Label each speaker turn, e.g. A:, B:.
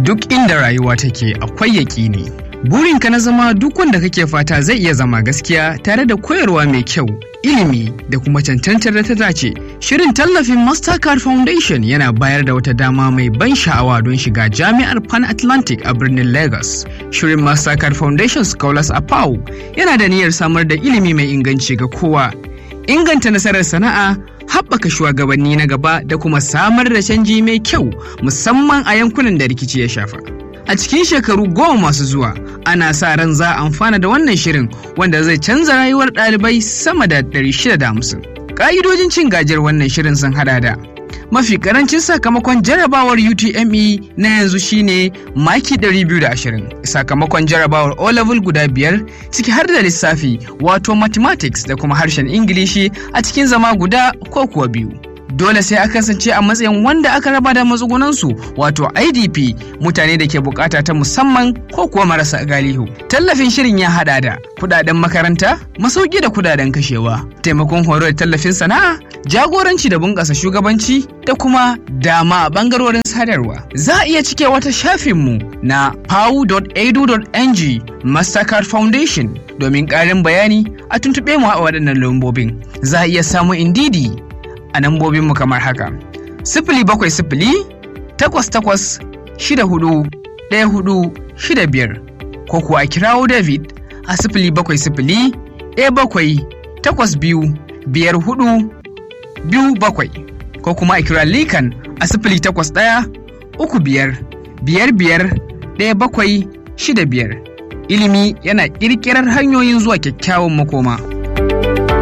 A: duk inda rayuwa take akwai yaƙini. Burinka na zama duk wanda kake fata zai iya zama gaskiya tare da koyarwa mai kyau, ilimi da kuma cancantar da ta dace. Shirin tallafin Mastercard Foundation yana bayar da wata dama mai ban sha'awa don shiga jami'ar Pan Atlantic a birnin Lagos. Shirin Mastercard Foundation Scholars a PAU yana da niyyar samar da ilimi mai inganci ga kowa. Inganta nasarar sana'a, haɓaka shugabanni na gaba da kuma samar da canji mai kyau musamman a yankunan da rikici ya shafa. A cikin shekaru goma masu zuwa, ana sa ran za a amfana da wannan shirin wanda zai canza rayuwar ɗalibai sama da 650. Ƙa'idojin cin gajiyar wannan shirin sun hada da mafi karancin sakamakon jarabawar UTME na yanzu shine maki 220 sakamakon jarabawar O-level guda biyar ciki har da lissafi wato mathematics da kuma harshen Ingilishi a cikin zama guda ko kuwa biyu. dole sai a kasance a matsayin wanda aka raba da matsugunansu wato idp mutane da ke bukata ta musamman ko kuwa marasa galihu tallafin shirin ya hada da kudaden makaranta masauki da kudaden kashewa taimakon horo da tallafin sana'a jagoranci da bunƙasa shugabanci da kuma dama a bangarorin sadarwa za a iya cike wata shafinmu na pau.edu.ng mastercard foundation domin ƙarin bayani a tuntuɓe mu a waɗannan lambobin za a iya samun indidi a nambobinmu kamar haka. Sifili bakwai sifili takwas takwas shida hudu ɗaya hudu shida biyar ko kuwa a kirawo David a sifili bakwai sifili ɗaya bakwai takwas biyu biyar hudu biyu bakwai ko kuma a kira Likan a sifili takwas ɗaya uku biyar biyar biyar ɗaya bakwai shida biyar. Ilimi yana ƙirƙirar hanyoyin zuwa kyakkyawan makoma.